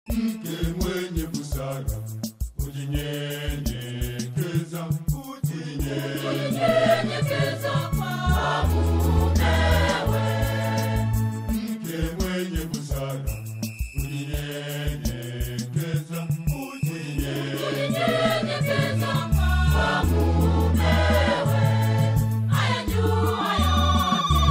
Mke mwenye busara hujinyenyekeza, hujinyenyekeza kwa mumewe. Mke mwenye busara hujinyenyekeza, hujinyenyekeza kwa mumewe. Ayajua yote,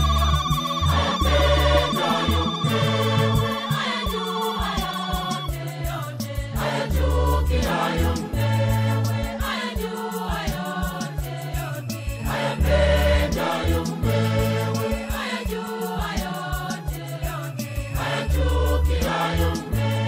ayapendayo mumewe. Ayajua yote, yote, ayachukiayo mumewe. Ayajua yote, yote, ayapendayo mumewe. Ayajua yote, yote, ayachukiayo mumewe.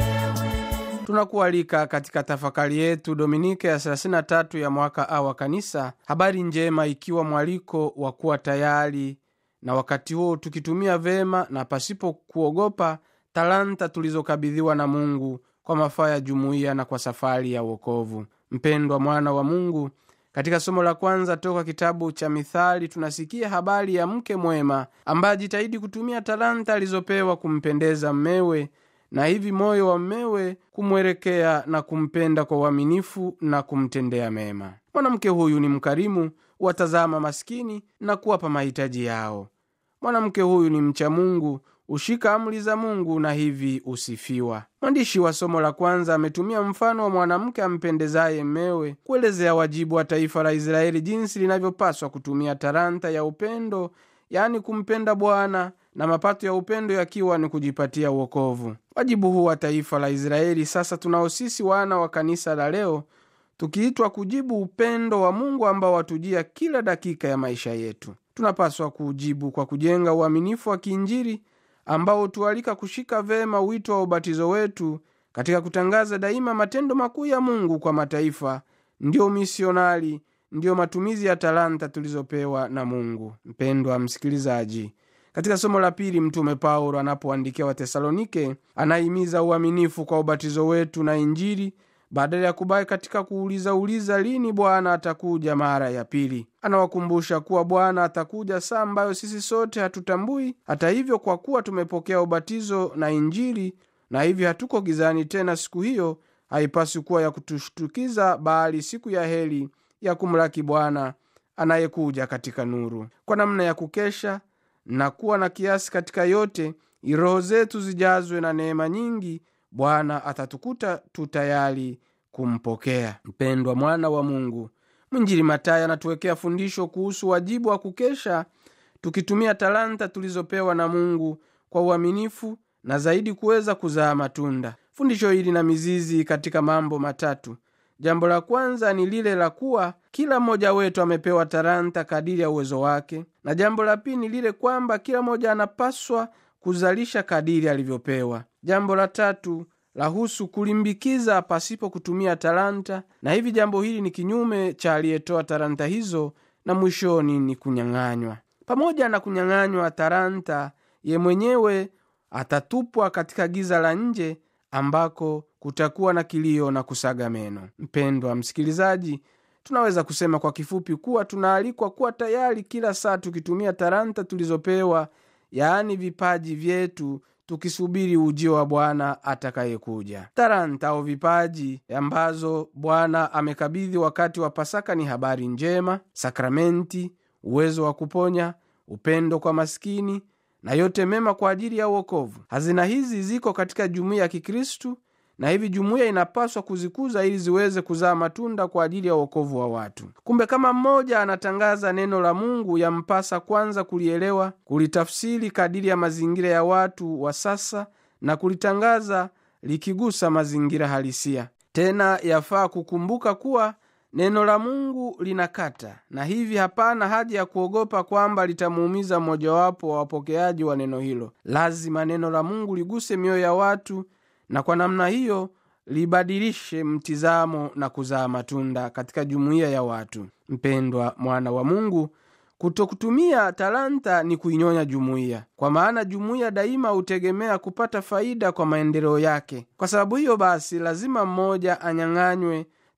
tunakualika katika tafakari yetu dominike ya 33 ya mwaka a wa kanisa habari njema ikiwa mwaliko wa kuwa tayari na wakati huo tukitumia vema na pasipo kuogopa talanta tulizokabidhiwa na mungu kwa mafaa ya jumuiya na kwa safari ya uokovu mpendwa mwana wa mungu katika somo la kwanza toka kitabu cha mithali tunasikia habari ya mke mwema ambaye ajitahidi kutumia talanta alizopewa kumpendeza mmewe na hivi moyo wa mmewe kumwelekea na kumpenda kwa uaminifu na kumtendea mema mwanamke huyu ni mkarimu watazama maskini na kuwapa mahitaji yao mwanamke huyu ni mcha mungu hushika amri za mungu na hivi usifiwa mwandishi wa somo la kwanza ametumia mfano wa mwanamke ampendezaye mmewe kuelezea wajibu wa taifa la israeli jinsi linavyopaswa kutumia talanta ya upendo yaani kumpenda bwana na mapato ya upendo yakiwa ni kujipatia uokovu wajibu huu wa taifa la israeli sasa tunao sisi wana wa kanisa la leo tukiitwa kujibu upendo wa mungu ambao watujia kila dakika ya maisha yetu tunapaswa kuujibu kwa kujenga uaminifu wa kiinjili ambao hutualika kushika vema wito wa ubatizo wetu katika kutangaza daima matendo makuu ya mungu kwa mataifa ndiyo misionari ndiyo matumizi ya talanta tulizopewa na mungu mpendwa msikilizaji katika somo la pili mtume paulo anapoandikia watesalonike anahimiza uaminifu kwa ubatizo wetu na injili badala ya kubaki katika kuulizauliza lini bwana atakuja mara ya pili anawakumbusha kuwa bwana atakuja saa ambayo sisi sote hatutambui hata hivyo kwa kuwa tumepokea ubatizo na injili na hivi hatuko gizani tena siku hiyo haipaswi kuwa ya kutushtukiza bali siku ya heri ya kumlaki bwana anayekuja katika nuru kwa namna ya kukesha na kuwa na kiasi katika yote roho zetu zijazwe na neema nyingi bwana atatukuta tu tayari kumpokea mpendwa mwana wa mungu mwinjili matayo anatuwekea fundisho kuhusu wajibu wa kukesha tukitumia talanta tulizopewa na mungu kwa uaminifu na zaidi kuweza kuzaa matunda fundisho hili na mizizi katika mambo matatu jambo la kwanza ni lile la kuwa kila mmoja wetu amepewa talanta kadiri ya uwezo wake na jambo la pili ni lile kwamba kila mmoja anapaswa kuzalisha kadiri alivyopewa jambo la tatu lahusu kulimbikiza pasipo kutumia talanta na hivi jambo hili ni kinyume cha aliyetoa talanta hizo na mwishoni ni kunyang'anywa pamoja na kunyang'anywa talanta ye mwenyewe atatupwa katika giza la nje ambako kutakuwa na kilio na kusaga meno mpendwa msikilizaji tunaweza kusema kwa kifupi kuwa tunaalikwa kuwa tayari kila saa tukitumia talanta tulizopewa yaani vipaji vyetu tukisubiri ujio wa bwana atakayekuja talanta au vipaji ambazo bwana amekabidhi wakati wa pasaka ni habari njema sakramenti uwezo wa kuponya upendo kwa maskini na yote mema kwa ajili ya uokovu hazina hizi ziko katika jumuiya ya kikristu na hivi jumuiya inapaswa kuzikuza ili ziweze kuzaa matunda kwa ajili ya uokovu wa watu kumbe kama mmoja anatangaza neno la mungu yampasa kwanza kulielewa kulitafsiri kadiri ya mazingira ya watu wa sasa na kulitangaza likigusa mazingira halisia tena yafaa kukumbuka kuwa neno la mungu linakata na hivi hapana haja ya kuogopa kwamba litamuumiza mmojawapo wa wapokeaji wa neno hilo lazima neno la mungu liguse mioyo ya watu na kwa namna hiyo libadilishe mtizamo na kuzaa matunda katika jumuiya ya watu mpendwa mwana wa mungu kutokutumia talanta ni kuinyonya jumuiya kwa maana jumuiya daima hutegemea kupata faida kwa maendeleo yake kwa sababu hiyo basi lazima mmoja anyang'anywe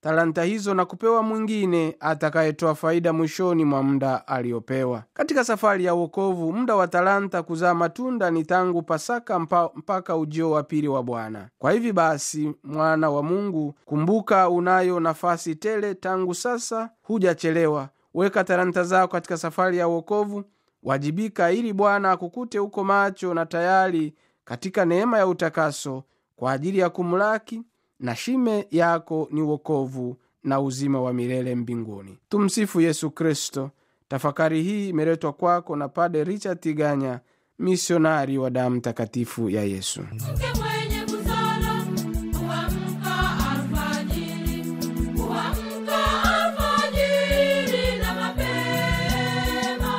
talanta hizo na kupewa mwingine atakayetoa faida mwishoni mwa muda aliyopewa. Katika safari ya wokovu, muda wa talanta kuzaa matunda ni tangu Pasaka mpa, mpaka ujio wa pili wa Bwana. Kwa hivi basi, mwana wa Mungu, kumbuka unayo nafasi tele tangu sasa, hujachelewa. Weka talanta zako katika safari ya wokovu, wajibika ili Bwana akukute uko macho na tayari katika neema ya utakaso kwa ajili ya kumlaki na shime yako ni wokovu na uzima wa milele mbinguni. Tumsifu Yesu Kristo. Tafakari hii imeletwa kwako na Pade Richard Tiganya, misionari wa damu takatifu ya Yesu. Mke mwenye busara huamka alfajiri, huamka alfajiri na mapema,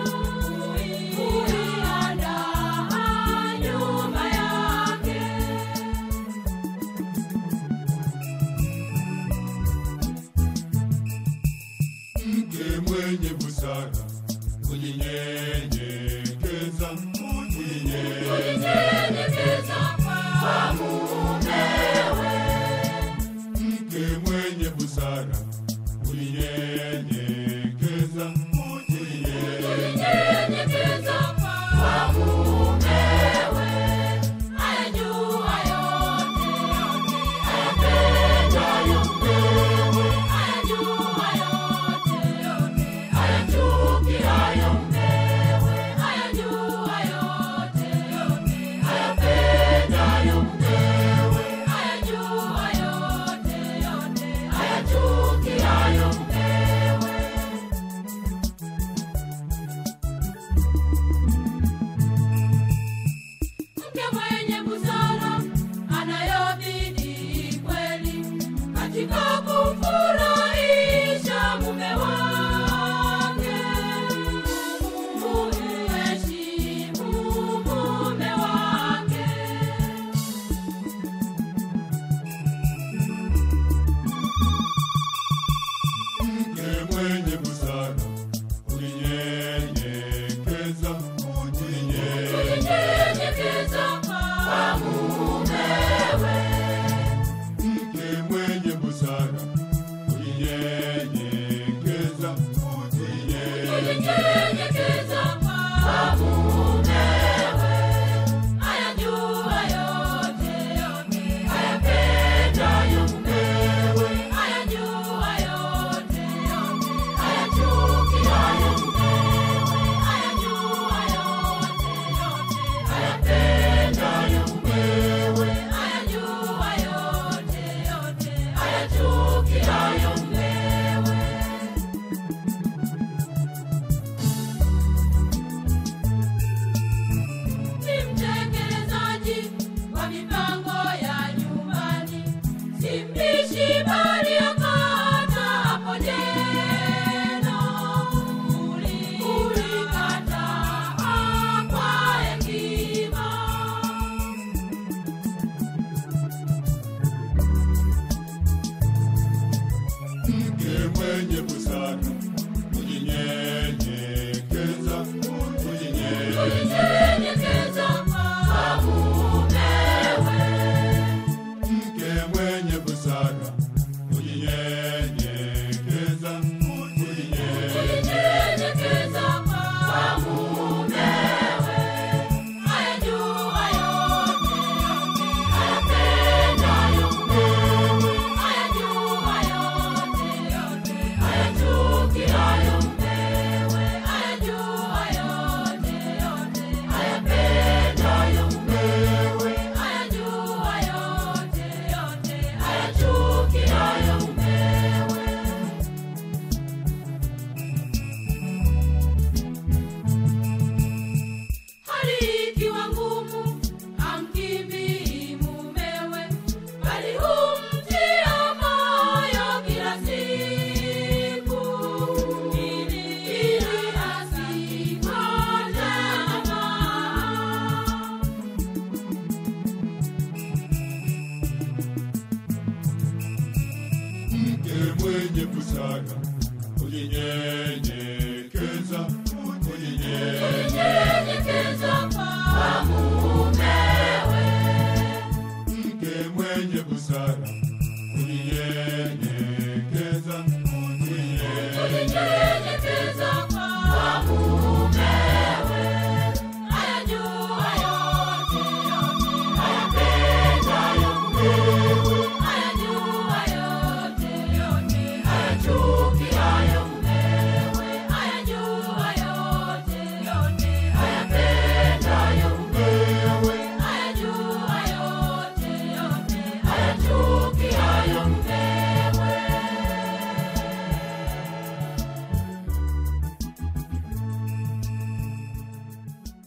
huiandaa nyumba yake. mke mwenye busara kujinyenyekeza kujinyenyekeza Nyenyekeza kwa mumewe, mke mwenye busara kujinyenyekeza kujinyenyekeza nyenyekeza kwa mumewe, ayajua yote, ayapendayo mmewe, ayajua yote, ayachukiayo mmewe, ayajua yote, ayapendayo mmewe, ayajua yote, ayachukiayo mmewe. Mke mwenye busara anayobidi kweli katika kumfurahisha mume wake, kumheshimu mume wake. mke mwenye busara kujinyenyekeza kujinyenyekeza Nyenyekeza kwa mumewe, mke mwenye busara kujinyenyekeza kujinyenyekeza nyenyekeza kwa mumewe, ayajua yote, ayapendayo mumewe, ayajua yote, ayachukiayo mumewe, ayajua yote, ayapendayo mumewe, ayajua yote, ayachukiayo mumewe. ni mtekelezaji wa mipango ya nyumbani, si mbishi bali akata hapo jeno. Uli- ulikataa kwa hekima. mke mwenye busara kujinyenyekeza kujinyenyekeza Nyenyekeza kwa mumewe, mke mwenye busara kujinyenyekeza kujinyenyekeza nyenyekeza kwa mumewe, ayajua yote, ayapendayo mumewe, ayajua yote, ayachukiayo mumewe, ayajua yote, ayapendayo mumewe, ayajua yote, ayachukiayo mumewe. Hali ikiwa ngumu, hamkimbii mumewe, bali humtia moyo kila siku, ili ili asikate tamaa. mke mwenye busara kujinyenyekeza kujinyenyekeza Nyenyekeza kwa mumewe, mke mwenye busara